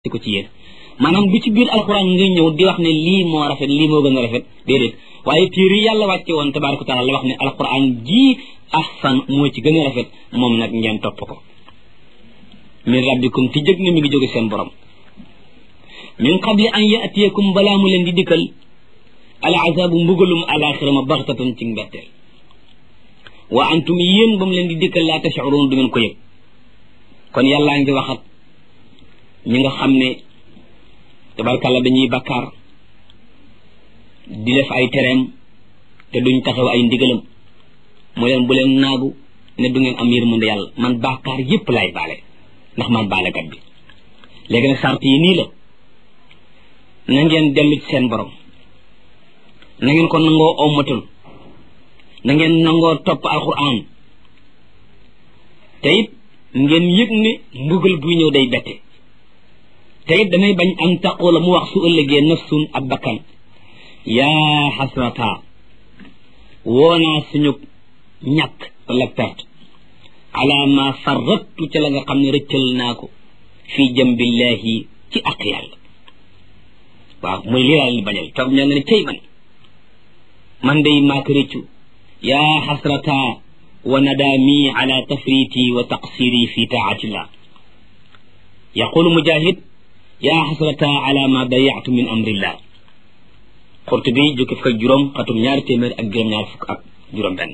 ko ci yéen maanaam du ci biir alxuraan nga ñëw di wax ne lii moo rafet lii moo gën a rafet déedéet waaye téere yi yàlla wàcce woon tabaaraka taala la wax ne alxuraan jii ahsan moo ci gën a rafet moom nag ngeen topp ko min rabbikum ti jëg ne mi ngi jóge seen borom min qabli an yatiyakum balaa mu leen di dikkal al azabu mbugalum alaxira ma baxtatan ci mbetteel wa antum yéen ba mu leen di dikkal laa tashurun du ngeen ko yëg kon yàllaa ngi waxat ñi nga xam ne tabarkàlla dañuy bakkaar di def ay tereem te duñ taxaw ay ndigalam mu leen bu leen naagu ne du ngeen am yërmande yàlla man bakkaar yépp laay baale ndax man baalekat bi léegi nag sart yi nii la na ngeen dellu ci seen borom na ngeen ko nangoo ommatul na ngeen nangoo topp alquran te it ngeen yëg ne mbugal buy ñëw day bette te it damay bañ am taqula mu wax su ëllëgee nafsun ab bakkan yaa xasrata woonaa suñu ñàkk wala perte ala ma farrattu ca la nga xam ne rëccal naa ko fii jambillahi ci ak yàlla waaw muy lii daal di bañal toog ñoo nga ne cey man man day maa ko rëccu yaa xasrata wa nadaami ala tafriti wa taqsiri fi taatillah yaqulu mujahid yaa xasrata ala ma dayatu min amrillah Qurtubi jukki fukk ak juróom xatum ñaari téeméer ak juróom-ñaar fukk ak juróom benn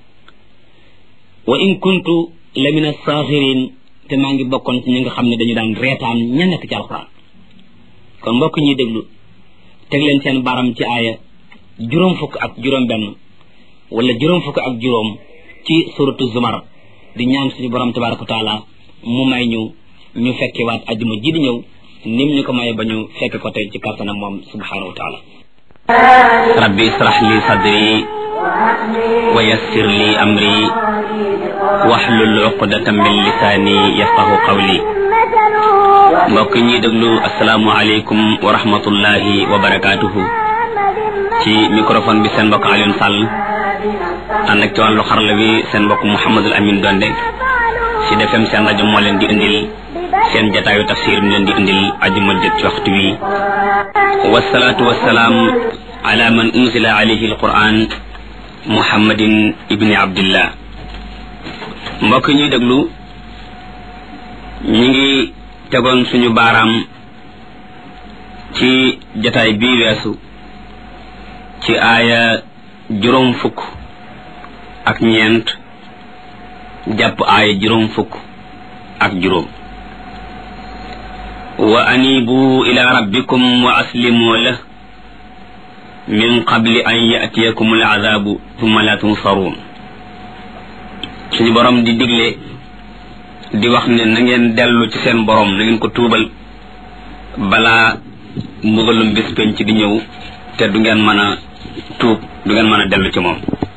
wa in kuntu la min asaaxirin te maa ngi bokkoon ci ñi nga xam ne dañu daan reetaan ña nekk ci alxuraan kon mbokk ñuy déglu teg leen seen baram ci aaya juróom fukk ak juróom benn wala juróom fukk ak juróom ci suratu zumar di ñaan suñu borom tabaraka wa taala mu may ñu ñu fekke waat ajuma ji di ñëw nim ñu ko maye ba ñu fekk ko tey ci kàttanam moom subhanahu wa taala rabbi israh li sadri wa yassir li amri wahlul uqdatan min lisaani yafqahu qawli mbokk ñuy déglu asalaamu aleykum wa rahmatullahi wa barakaatuhu ci microphone bi seen mbokk Alioune Sall ànd ak ci wàllu xarala bi seen mbokk Mouhamadul Amin Donde ci defem seen rajo moo leen di indil seen jataayu tafsir mi leen di indil ajuma jët ci waxtu wi wasalaatu wasalaam ala man unzila alayhi alquran muhammadin ibni abdillah mbokk ñuy déglu ñi ngi tegoon suñu baaraam ci jataay bii weesu ci aaya juróom fukk ak ñeent jàpp aaya juróom fukk ak juróom wa anibu ila rabbikum wa aslimu lah min qabli an yatiyakum al azabu thumma la tunsaruun suñu borom di digle di wax ne na ngeen dellu ci seen borom na ngeen ko tuubal balaa mbugalum bés penc di ñëw te du ngeen mën a tuub du ngeen mën a dellu ci moom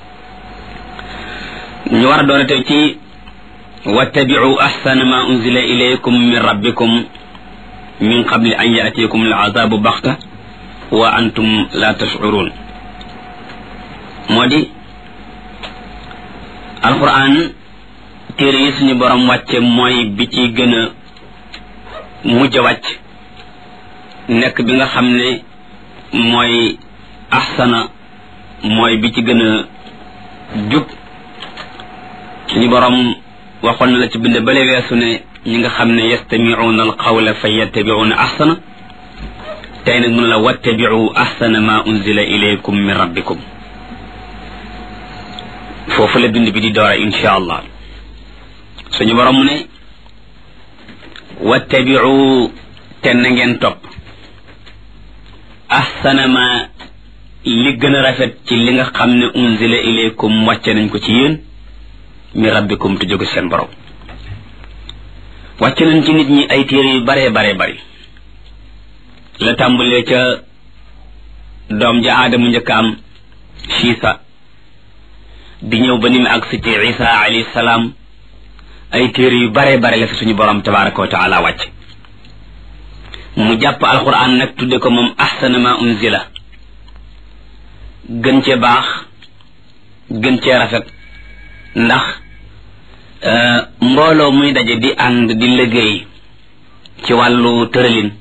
ñu war a doone tey ci wattabiu ahsana ma unzila ilaykum min rabbikum min qabli an yatiyakum al azabu baxta wa antum la tashurun moo di alquran téere yi suñu borom wàcce mooy bi ci gën a mujj a wàcc nekk bi nga xam ne mooy ahsana mooy bi ci gën a jub suñu borom waxoon na la ci bind bale weesu ne ñi nga xam ne yastamicuuna alqawla fa yattabicuuna ahsana tey nag mun la wattabicu ahsana ma unzila ilaykum min rabbikum foofu la bind bi di doora insha allah suñu borom mu ne wattabicu te na ngeen topp ahsana ma li gën a rafet ci li nga xam ne unzila ilaykum wàcce nañ ko ci yéen mi rabbikum te jóge seen borom wàcce nañ ci nit ñi ay téere yu baree baree bari la tàmbalee ca doom ja aadamu njëkkaam siisa di ñëw ba ni mu agsi ci isa alayhi salaam ay téere yu baree bare la fi suñu borom tabaraka wa taala wàcc mu jàpp alquran nag tudde ko moom ahsana ma unzila gën cee baax gën cee rafet ndax mbooloo muy daje di ànd di liggéey ci wàllu tëralin